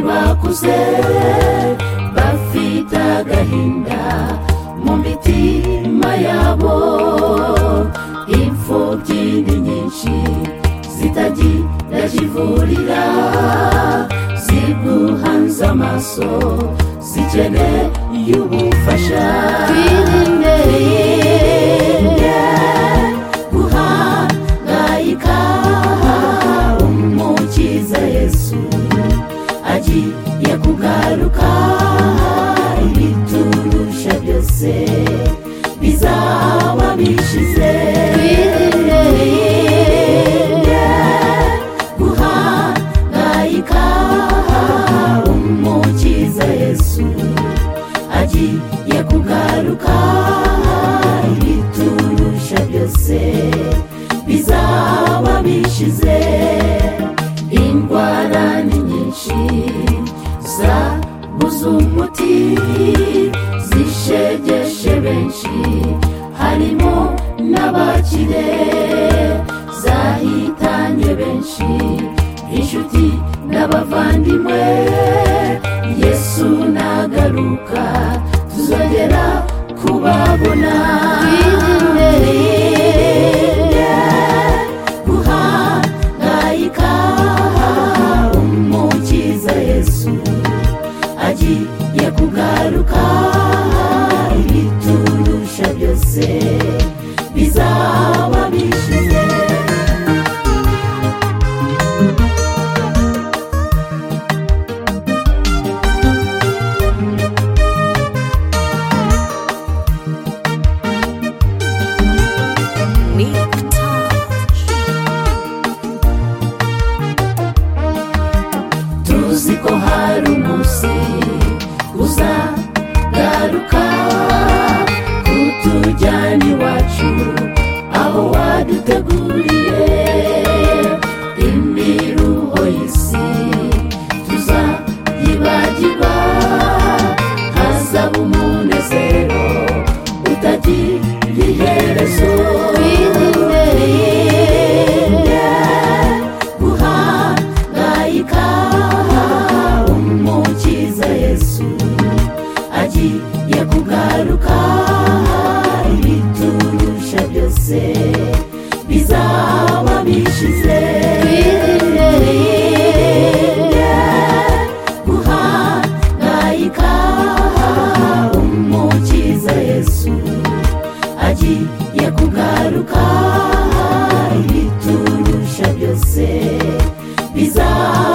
bakuze bafite agahinda mu mitima yabo imfubyi ni nyinshi zitagira zivurira ziguhanze amaso zikeneye ubufasha twirinde twirinde guhangayika umukiza yesu agiye kugaruka ibiturusha byose bizaba bishize twirinde twirinde guhangayika umukiza yesu agiye kugaruka ibiturusha byose bizaba bishize indwara ni nyinshi zabuze umuti zishegeshe benshi harimo n'abakire zahitanye benshi inshuti n'abavandimwe yesu nagaruka tuzongera kubabona twirinde twirinde guhangayika umukiza yesu agiye kugaruka ibiturusha byose bizaba bishize tuzi ko hari umunsi uzagaruka kutujyana iwacu aho waduteguriye imiruho y'isi tuzayibagirwa hazaba umunezero utagira iherezo twirinde guhangayika umukiza yesu agiye kugaruka ibiturusha byose bizaba bishize twirinde twirinde guhangayika umukiza yesu agiye kugaruka ibiturusha byose bizaba